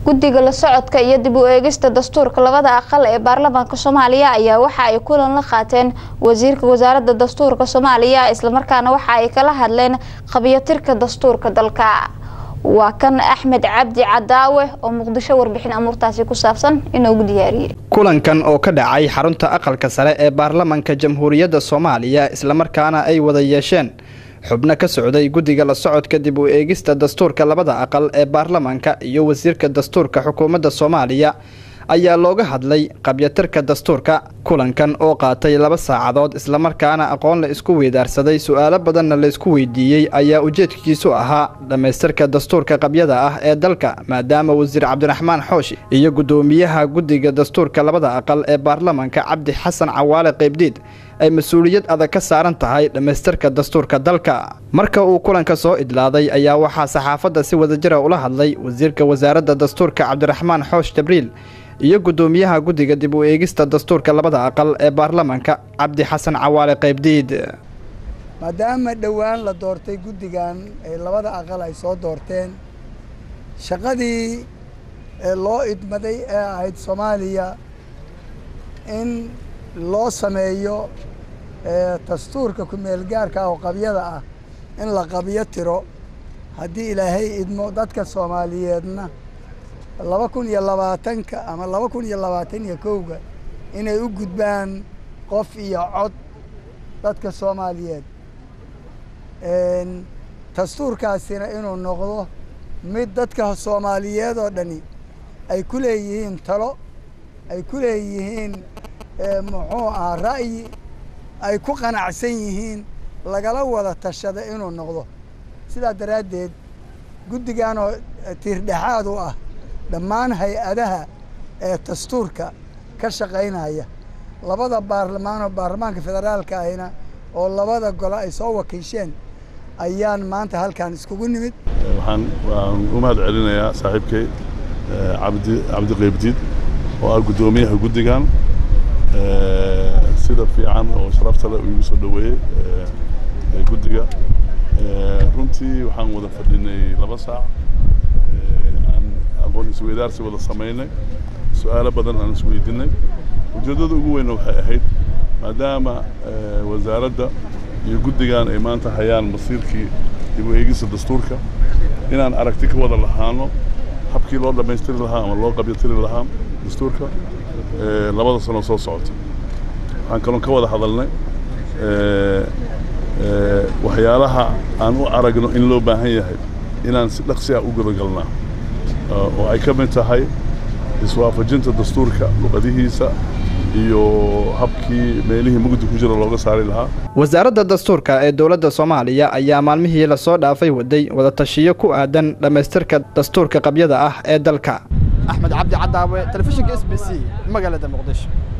guddiga la socodka iyo dib u eegista dastuurka labada aqal ee baarlamaanka soomaaliya ayaa waxa ay kulan la qaateen wasiirka wasaaradda dastuurka soomaaliya islamarkaana waxa ay kala hadleen qabiyatirka dastuurka dalka waa kan axmed cabdi cadaawe oo muqdisho warbixin amuurtaasi ku saabsan inoogu diyaariyey kulankan oo ka dhacay xarunta aqalka sare ee baarlamanka jamhuuriyadda soomaaliya islamarkaana ay wada yeesheen xubno ka socday guddiga la socodka dib u eegista dastuurka labada aqal ee baarlamanka iyo wasiirka dastuurka xukuumadda soomaaliya ayaa looga hadlay qabyatirka dastuurka kulankan oo qaatay laba saacadood islamarkaana aqoon la isku weydaarsaday su-aalo badanna la isku weydiiyey ayaa ujeedkiisu ahaa dhammaystirka dastuurka qabyada ah ee dalka maadaama wasiir cabdiraxmaan xoosh iyo guddoomiyaha guddiga dastuurka labada aqal ee baarlamanka cabdi xasan cawaale qaybdiid ay mas-uuliyad adag ka saaran tahay dhammaystirka dastuurka dalka marka uu kulanka soo idlaaday ayaa waxaa saxaafadda si wadajira ula hadlay wasiirka wasaaradda dastuurka cabdiraxmaan xoosh jabriil iyo guddoomiyaha guddiga dib u eegista dastuurka labada aqal ee baarlamanka cabdi xasan cawaale qaybdiid maadaama dhowaan la doortay guddigan ee labada aqal ay soo doorteen shaqadii ee loo idmaday ee ahayd soomaaliya in loo sameeyo dastuurka ku-meelgaarka ah oo qabyada ah in la qabyo tiro haddii ilaahay idmo dadka soomaaliyeedna laba kun iyo labaatanka ama laba kun iyo labaatan iyo kowga inay u gudbaan qof iyo cod dadka soomaaliyeed dastuurkaasina inuu noqdo mid dadka soomaaliyeed oo dhani ay ku leeyihiin talo ay ku leeyihiin muxuu ahaa ra'yi ay ku qanacsan yihiin lagala wada tashada inuu noqdo sidaa daraaddeed guddigan oo tiirdhexaad u ah dhammaan hay-adaha ee dastuurka ka shaqaynaya labada baarlamaan oo baarlamaanka federaalka ahina oo labada gole ay soo wakiisheen ayaan maanta halkan iskugu nimid waxaan waan u mahad celinayaa saaxiibkay cabdi cabdi qaybdiid oo ah guddoomiyaha guddigan sida fiican oo sharafta leh uu igu soo dhoweeyey guddiga runtii waxaan wada fadhinay laba saac aqoon isweydaarsi wada samaynay su-aalo badan aan isweydiinay ujeeddada ugu weynna waxay ahayd maadaama wasaaradda iyo guddigan ay maanta hayaan masiirkii dib u eegista dastuurka inaan aragti ka wada lahaano habkii loo dhammaystiri lahaa ama loo qabyatiri lahaa dastuurka labada sano soo socota waxaan kaloon ka wada hadalnay waxyaalaha aan u aragno in loo baahan yahay inaan si dhaqsi ah u gudagalnaa oo ay ka mid tahay iswaafajinta dastuurka luqadihiisa iyo habkii meelihii mugdi ku jira looga saari lahaa wasaaradda dastuurka ee dowladda soomaaliya ayaa maalmihii lasoo dhaafay waday wadatashiyo ku aadan dhammaystirka dastuurka qabyada ah ee dalka axmed cabdi cadaawe telefishinka s b c magaalada muqdisho